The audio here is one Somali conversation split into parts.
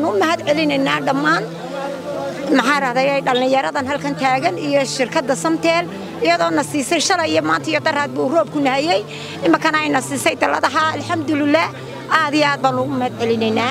waxaan u mahad celinaynaa dhammaan maxaa rahdayay dhallinyaradan halkan taagan iyo shirkadda samteel iyadoona siisay shalay iyo maanta iyo daraad buu roobku nahayey iminkana ayna siisay dalladaha alxamdulilah aad iyo aad baan ugu mahad celinaynaa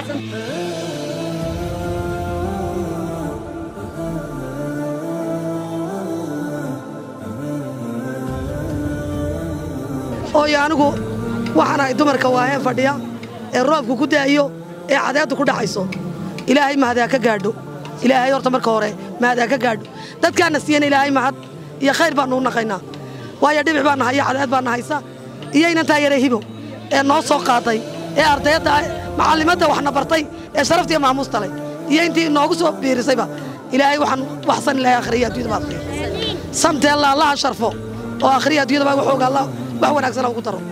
ooyo anigu waxaan ahay dumarka waaheen fadhiya ee roobku ku da'ayo ee cadeeddu ku dhacayso ilaahay mahad ha ka gaadho ilaahay horta marka hore mahad ha ka gaadho dadkaana siiyana ilaahay mahad iyo khayr baannu u naqaynaa waayo dhibic baanna haya cadeed baanna haysa iyo inantaa yare hibo ee noo soo qaaday ee ardayadda macallimadda waxna bartay ee sharaftiiyo maamuusta leh iyo intii noogu soo biirisayba ilaahay waxaan waxsan ilaahay akhriya adduunyada ba akhriya samteella allaha sharfo oo akhriya adduunyada baa waxooga allah wax wanaagsan ugu daro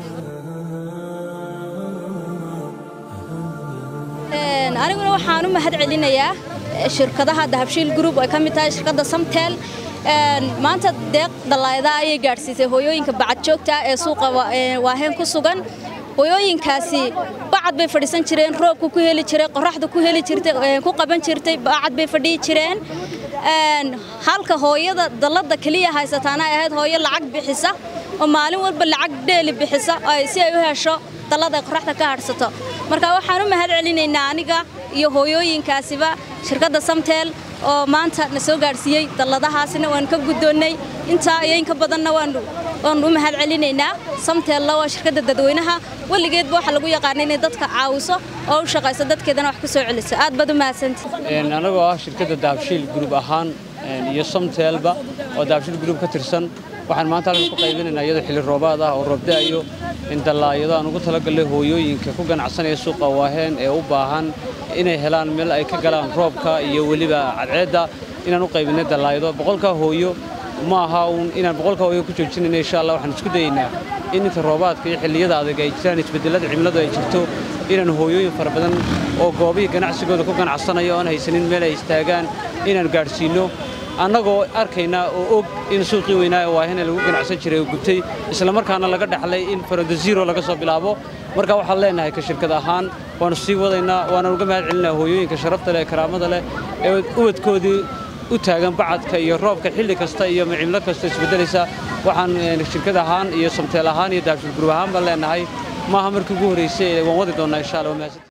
aniguna waxaan u mahad celinayaa shirkadaha dahabshiil group ay ka mid tahay shirkadda samtel maanta deeq dallaayada ayay gaadhsiisay hooyooyinka bacad joogta ee suuqa waaheen ku sugan hooyooyinkaasi bacad bay fadhiisan jireen roobku ku heli jiray qoraxda ku heli jirtay ku qaban jirtay bacad bay fadhiyi jireen halka hooyada dallada keliya haysataana ay ahayd hooyo lacag bixisa oo maalin walba lacag dheeli bixisa si ay u hesho dallada ay qoraxda ka hadhsato marka waxaan u mahad celinaynaa aniga iyo hooyooyinkaasiba shirkadda samtel oo maanta na soo gaadhsiiyey dalladahaasina waan ka guddoonnay intaa iyo inka badanna waan u mahad celinaynaa samteella waa shirkadda dadweynaha weligeedba waxaa lagu yaqaana inay dadka caawiso oo u shaqayso dadkeedana wax ku soo celiso aad baad u mahadsantihi anagoo ah shirkadda dahabshiil gruub ahaan iyo samteelba oo dahabshiil gruub ka tirsan waxaan maanta halkan ku qaybinaynaa iyadoo xilli roobaad ah oo roob da'ayo in dallaayado aan ugu talagalnay hooyooyinka ku ganacsanaya suuqa waaheen ee u baahan inay helaan meel ay ka galaan roobka iyo weliba cadceedda inaan u qaybinay dallaayado boqolka hooyo ma aha uun inaan boqolka hooyo ku joojinayna insha allah waxaan isku dayaynaa in inta roobaadka iyo xilliyada adag ay jiraan isbeddelada cimiladu ay jirto inaan hooyooyin fara badan oo goobihii ganacsigooda ku ganacsanaya oon haysanin meel ay istaagaan inaan gaadhsiinno annagoo arkaynaa oo og in suuqii weynaa ee waahene lagu ganacsan jiray oo gubtay islamarkaana laga dhaxlay in farada zero laga soo bilaabo marka waxaan leenahay ka shirkad ahaan waanu sii wadaynaa waanaan uga mahad celinaa hooyooyinka sharafta leh ee karaamada leh ee ubadkoodii u taagan bacadka iyo roobka xilli kasta iyo cimilo kasta isbeddelaysa waxaan shirkad ahaan iyo samteel ahaan iyo daabshil gurub ahaan baan leenahay maaha markii ugu horraysay waan wadi doonnaa insha allah